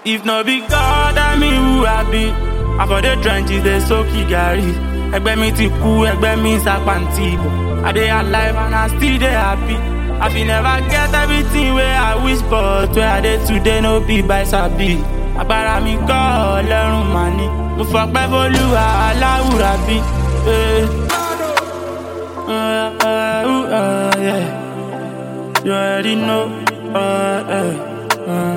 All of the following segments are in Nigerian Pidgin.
If no be God, I mean who I be. I for the trenches, they so gari. Ẹgbẹ́ mi ti kú, ẹgbẹ́ mi sàpàǹtì ìbò. I dey alive and I still dey happy. I fit never get everything wey I wish but where I dey today no be by sabi. Agbára mi kọ́ ọlọ́run mà ní. Mo fọpẹ́ fólúwa aláwùrà bí. Eh. Uh, uh, uh, uh, yeah. You already know. Uh, uh, uh.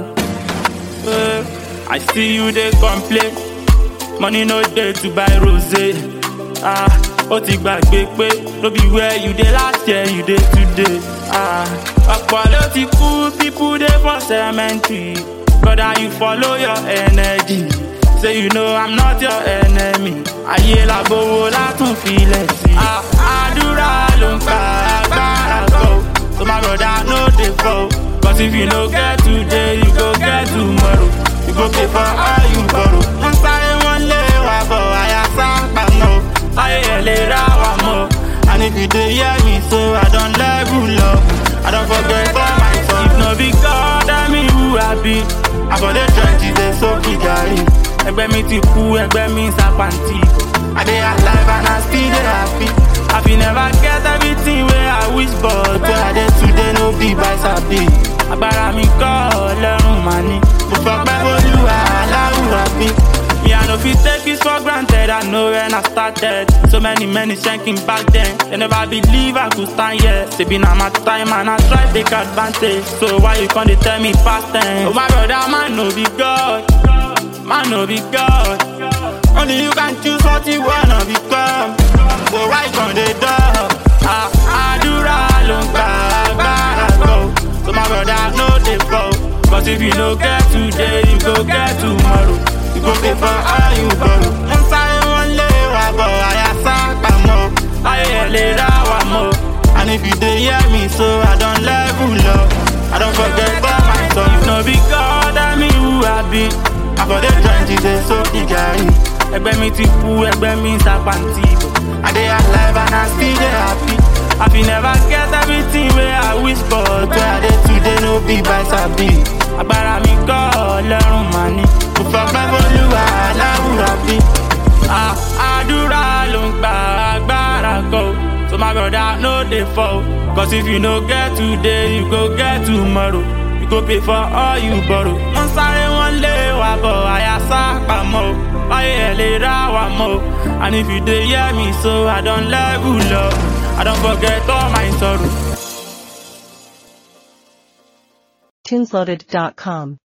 Uh, I see you dey complain. Money no dey to buy rosé. Ah, ó ti gbàgbé pé no be where you dey last year you dey today. Ah, ọ̀pọ̀ ló ti kú people dey for cemetery. Brother you follow your energy. Say you know I'm not your enemy. Ayé làbówó látún filẹ̀ sí. Ah, àdúrà ló ń pa agbára kọ́. So my brother no dey fall. Cause if you no get today, you go get tomorrow. You go pay for all you borrow. Wọ́n sáré wọ́n lé wa bọ̀, àyà sápà mọ́. Ayé ẹ̀ lè ra wa mọ́. And if you dey hear me so, I don level up. I don forget all my song. If no be God, I mean who I be. I for the trenches, dey so gari. Ẹgbẹ́ mi ti kú, ẹgbẹ́ mi sàpàǹtì. I dey alive and I still dey happy. I fit never get everything wey I wish but where I dey today no be by sabi. Agbára mi kọ́ ọlọ́run mà ní. Mo fọpẹ́ fólúwa aláwùrà bí. Me I no fit take this for granted, I know when I started. So many many shanking back then. They never believe I could stand here. Say be na my time and I try take advantage. So why you come dey tell me past tense? Oh my brother, man no be God. Man no be God. Only you can choose what you wanna become. So why you come dey dull? Ah, àdúrà ló ń gba agbára kọ́. So my brother no dey fall. Cause if you no get today, you go get tomorrow. You go pay for all you borrow. Wọ́n sáré wọ́n lé wa bọ̀, àyà sápà mọ́. Ayé ẹ̀ lè rà wá mọ́. And if you dey hear me so, I don level up. I don forget all my song. If no be God, I mean who I be. I for the trenches, dey so gari. Ẹgbẹ́ mi ti kú, ẹgbẹ́ mi sàpàǹtì ìbò. I dey alive and I still dey happy. I fit never get everything wey I wish but where I dey today no be by sabi. Agbára mi kọ́ ọlọ́run mà ní. Mo fọpẹ́ fólúwa aláwùrà bí. Ah, àdúrà ló ń gba agbára kọ́. So my brother no dey fall. Cause if you no get today, you go get tomorrow. You go pay for all you borrow. Wọ́n sáré wọ́n lé wa bọ̀, àyà sápà mọ́ o. Ayé ẹ̀ lè rà wá mọ́ o. And if you dey hear me so, I don level up. I don forget all my sorrow. Tinsloaded.com